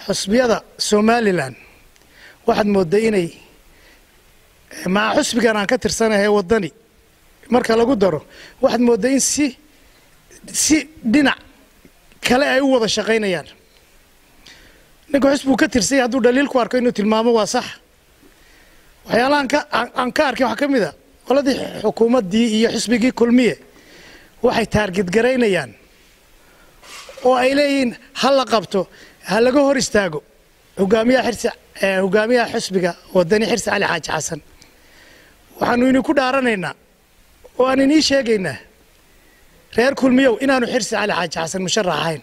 xusbiyada somalilan waxaad moodday inay maca xusbigan aan ka tirsanahay waddani marka lagu daro waxaad moodday in si si dhinac kale ay u wada shaqaynayaan ninka xusbigu ka tirsanya hadduu dhaliil ku arko inuu tilmaamo waa sax waxyaalahaan ka aan ka arkay waxaa ka mid a qoladii xukuumaddii iyo xisbigii kulmiye waxay taargedgaraynayaan oo ay leeyihiin ha la qabto ha laga hor istaago hogaamiyaha xirsi hogaamiyaha xisbiga wadani xirsi cali xaaji xasan waxaanu idinku dhaaranaynaa oo aan inii sheegaynaa reer kulmiyow inaanu xirsi cali xaaji xasan musharax ahayn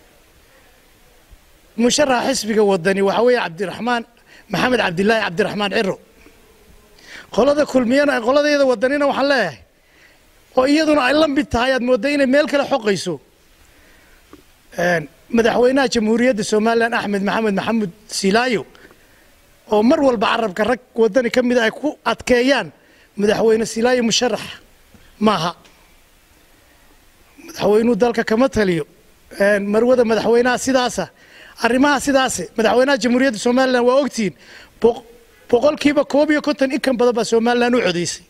musharaxa xisbiga wadani waxaa weeye cabdiraxmaan maxamed cabdilaahi cabdiraxmaan ciro qolada kulmiyana qoladayada wadanina waxaan leeyahay oo iyaduna ay la mid tahay aad moodda inay meel kale xoqayso madaxweynaha jamhuuriyadda somalilan axmed maxamed maxamuud silaayo oo mar walba carabka rag wadani ka mida ay ku adkeeyaan madaxweyne silaayo musharax maaha madaxweynuhu dalka kama taliyo marwada madaxweynaha sidaasa arrimaha sidaase madaxweynaha jamhuuriyadda somalilan waa ogtihiin boqolkiiba koob iyo konton in kan badan baa somalilan u codaysay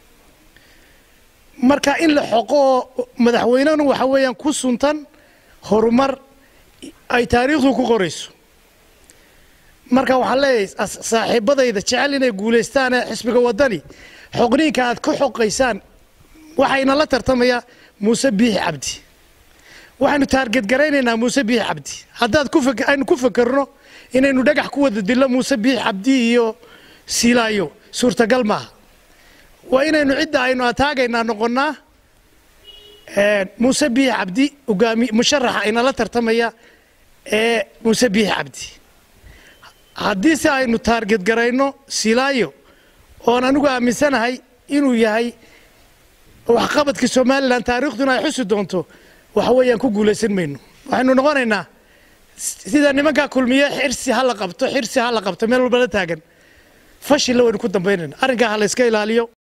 marka in la xoqo oo madaxweynenu waxa weeyaan ku suntan horumar ay taariikhdu ku qorayso marka waxaan leeyahay saaxiibadayda jecel inay guulaystaan ee xisbiga waddani xoqniinka aad ku xoqaysaan waxayna la tartamayaa muuse biixi cabdi waxaynu taargedgaraynaynaa muuse biixi cabdi haddaad aynu ku fakerno inaynu dhagax ku wada dillo muuse biixi cabdi iyo silaayo suurtagal maaha waa inaynu cidda aynu ataagaynaa noqonnaa muuse biixi cabdi hogaami musharaxa inala tartamaya ee muuse biixi cabdi haddii se aynu taargedgarayno silaayo oon anigu aaminsanahay inuu yahay waxqabadka somalilan taariikhduna ay xusi doonto waxa weeyaan ku guulaysan mayno waxaynu noqonaynaa sida nimankaa kulmiye xirsi ha la qabto xirsi ha la qabto meel walba la taagan fashilla waynu ku dambaynayna arrinkaa ha la iska ilaaliyo